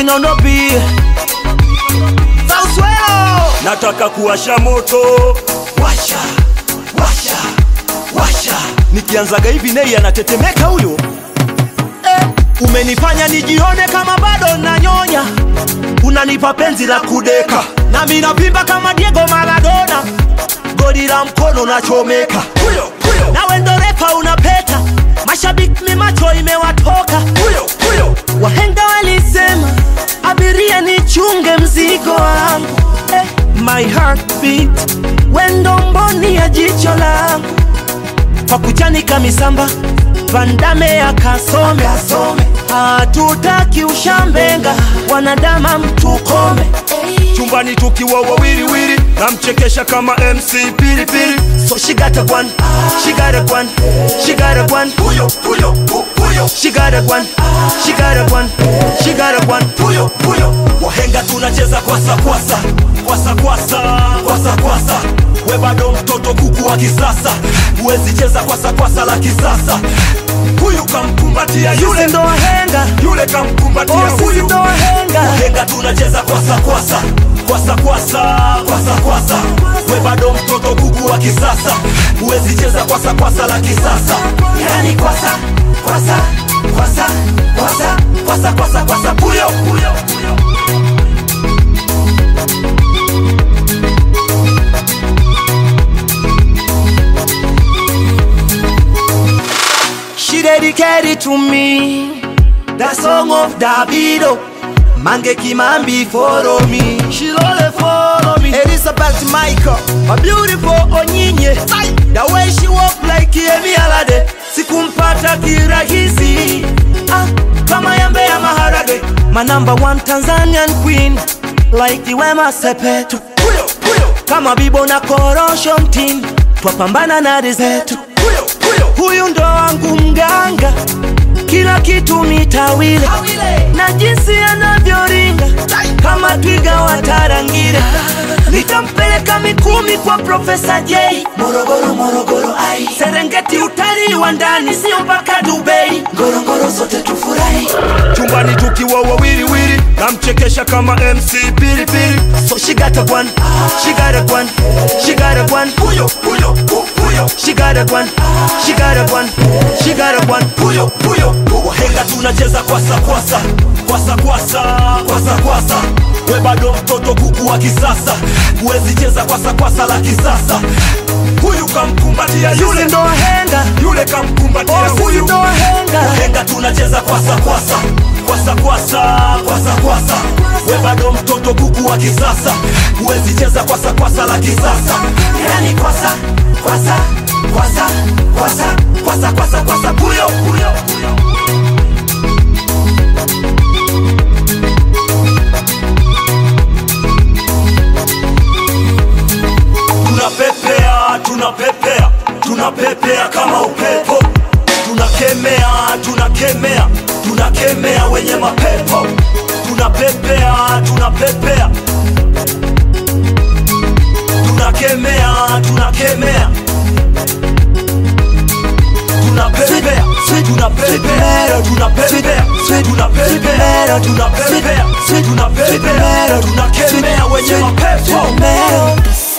nono pia Sauswelo nataka kuwasha moto washa washa washa nikianzaga hivi nei anatetemeka huyo eh, umenifanya nijione kama bado nanyonya unanipa penzi la kudeka nami napimba kama Diego Maradona goli la mkono nachomeka huyo huyo nawe ndo refa unapeta mashabiki mi macho imewatoka huyo huyo wahenga walisema abiria nichunge mzigo wangu eh, my heartbeat wendo mboni ya jicho langu kwa kuchanika misamba vandame akasome hatutaki ushambenga wanadama mtukome chumbani tukiwa wawiliwili namchekesha kama mc pilipili so she got a one she got a one she got a one huyo huyo hu- huyo she got a one she got a one she got a one huyo huyo wahenga tunacheza kwasa kwasa kwasa kwasa kwasa kwasa we bado mtoto kuku wa kisasa huwezi cheza kwasa kwasa la kisasa huyu kamkumbatia Sisi yule ndo wahenga yule kamkumbatia Oh, sisi huyu ndo wahenga wahenga tunacheza kwasa kwasa kwasa kwasa kwasa kwasa we bado mtoto kuku wa kisasa huwezi cheza kwasa kwasa la kisasa yani kwasa kwasa kwasa kwasa kwasa kwasa kwasa puyo puyo She dedicated to me The song of Davido Mange Kimambi follow me She lole follow me Elizabeth Michael My beautiful Onyinye The way she walk like Yemi Alade Sikumpata kirahisi ah, Kama yambe ya maharage My number one Tanzanian queen Like Wema Sepetu puyo puyo Kama Bibo na Korosho mtini Twapambana na rizetu puyo puyo huyu ndo wangu mganga, kila kitu mitawile na jinsi anavyoringa kama twiga wa Tarangire. Nitampeleka Mikumi kwa Profesa J, Morogoro Morogoro, ai Serengeti, utalii wa ndani, sio mpaka Dubai, Ngorongoro zote tufurahi. chumbani tukiwa wawiliwili namchekesha kama mc pilipili So she got a one, she got a one, she got a one, huyo huyo hu- huyo she got a one, she got a one, she got a one. huyo huyo wahenga tunacheza kwasa kwasa kwasa kwasa kwasa kwasa we bado mtoto kuku wa kisasa huwezi cheza kwasa kwasa la kisasa huyu kamkumbatia Sisi yule ndo wahenga yule kamkumbatia Oh, sisi huyu ndo wahenga wahenga tunacheza kwasa kwasa kwasa kwasa kwasa kwasa we bado mtoto kuku wa kisasa huwezi cheza kwasa kwasa la kisasa yani kwasa kwasa kwasa kwasa kwasa kwasa kwasa puyo puyo puyo tunapepea tunapepea tunapepea kama upepo tunakemea tunakemea tunakemea wenye mapepo tunapepea tunapepea tunakemea tunakemea tunapepea tunapepea tunapepea tunapepea tunapepea tunapepea tunakemea wenye mapepo Metal.